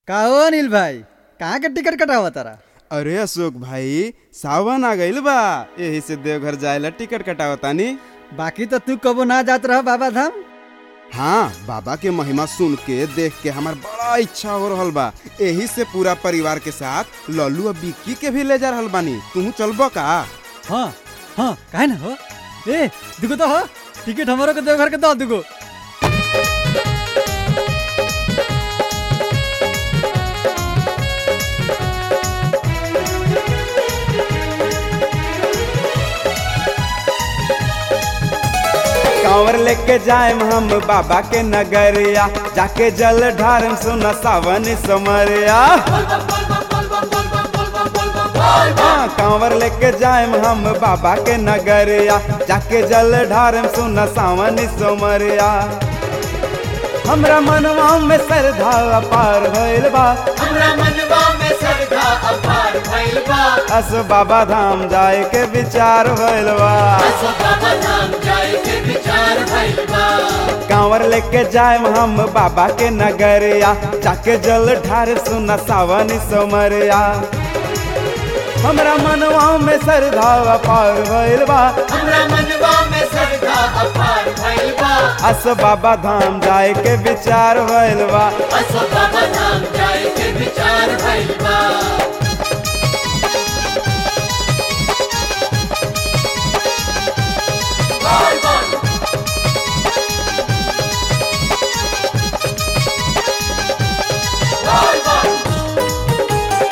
का हो अनिल भाई कहाँ के टिकट कटावा तारा अरे अशोक भाई सावन आ गइल बा यही से देवघर जाए टिकट कटावतानी बाकी तो तू कबो ना जात रह बाबा धाम हाँ बाबा के महिमा सुन के देख के हमार बड़ा इच्छा हो रहल बा यही से पूरा परिवार के साथ लल्लू और बिक्की के भी ले जा रहल बानी तू चलबो का हाँ हाँ काहे ना हो ए दुगो तो हो टिकट हमारो के देवघर के दो दुगो कांवर लेके जाए हम बाबा के नगरिया जाके जल ढारम सुना सावन समरिया हाँ, कांवर लेके जाए हम बाबा के नगरिया जाके जल ढारम सुना सावन समरिया हमरा मनवा में श्रद्धा अपार भइल बा हमरा मनवा में श्रद्धा अपार भइल बा अस बाबा धाम जाए के विचार भइल बा असो बाबा धाम जाए के विचार भइल बा कांवर लेके जाए हम बाबा के नगरिया जाके जल ढार सुना सावन समरिया हमरा मनवा में श्रद्धा अपार भइल बा हमरा मनवा में श्रद्धा अपार भइल बा अस बाबा धाम जाए के विचार भइल बा असो बाबा धाम जाए के विचार भइल बा बोल बोल बोल बोल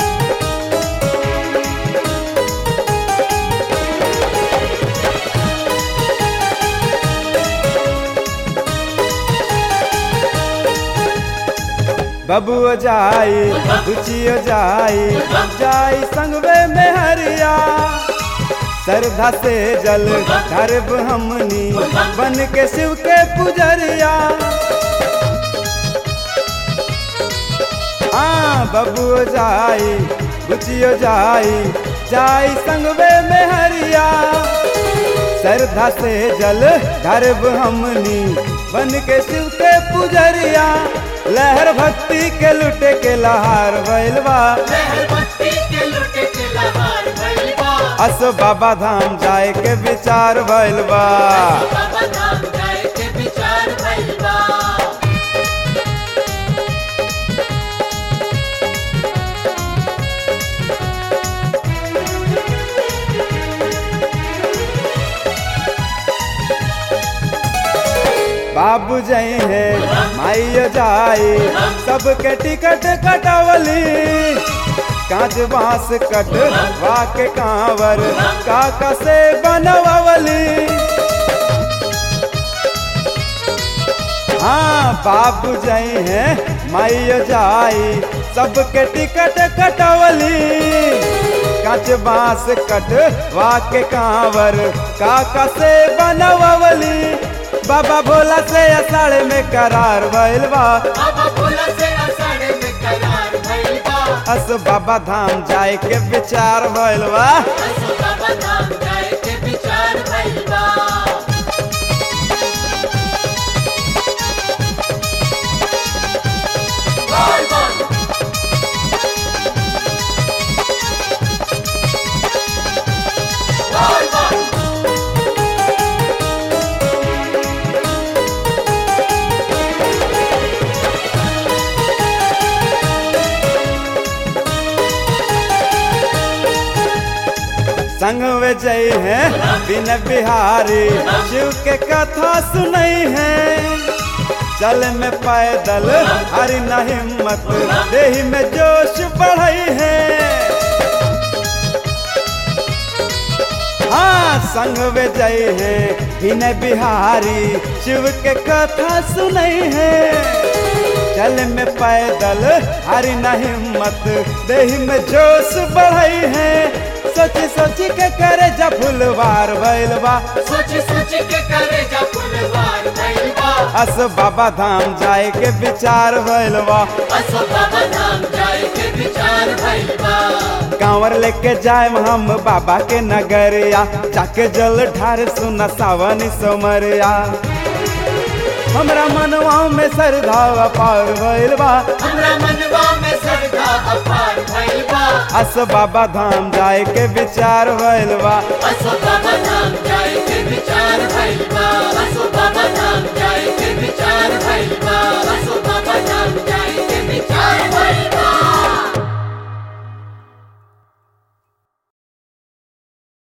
बबुओ जाई रुचियो जाई जाई संगवे में हरिया श्रद्धा से जल ढरब हमनी बन के शिव के पुजरिया हाँ बबुओ जाई रुचियो जाई जाई संगवे में हरिया श्रद्धा से जल ढरब हमनी बन के शिव के पुजरिया लहर भक्ति के लुटे के लहार भइल बा लहर बत्ती के लुटे के लहार भइल बा अस बाबा धाम जाए के विचार भइल बा बाबा धाम जाए के विचार भइल बा बाबू जई है माइयो जाई सबके टिकट कटवली कांच बांस कट वाके कांवर काका से बनवली हाँ बाबू जई है माइयो जाई सबके टिकट कटवली कांच बांस कट वाके कांवर काका से बनवली बाबा भोला से असाड़े में करार भइल बा बाबा भोला से अषाढ़ में करार भइल बा अस बाबा धाम जाए के विचार भइल बा असो बाबा धाम जाए के विचार भइल बा बोल बोल बोल बोल संग में जई है बिन बिहारी शिव के कथा सुनई है चल में पैदल हरी न हिम्मत देही में जोश बढ़ई है हाँ संग में जई है बिन बिहारी शिव के कथा सुनई है चल में पैदल हरी न हिम्मत देही में जोश बढ़ई है सोची सोची के करे जा फुलवार भइल बा सोच सोच के करे जा फुलवार भइल बा अस बाबा धाम जाए के विचार भइल बा असो बाबा धाम जाए के विचार भइल बा कांवर लेके जाए हम बाबा के नगरिया जाके जल ढार सुना सावन सोमरिया हमरा मनवा में श्रद्धा अपार भइल बा हमरा मनवा में अस बाबा धाम जाए के विचार भइल बा असो बाबा धाम जाए के विचार भइल बा असो बाबा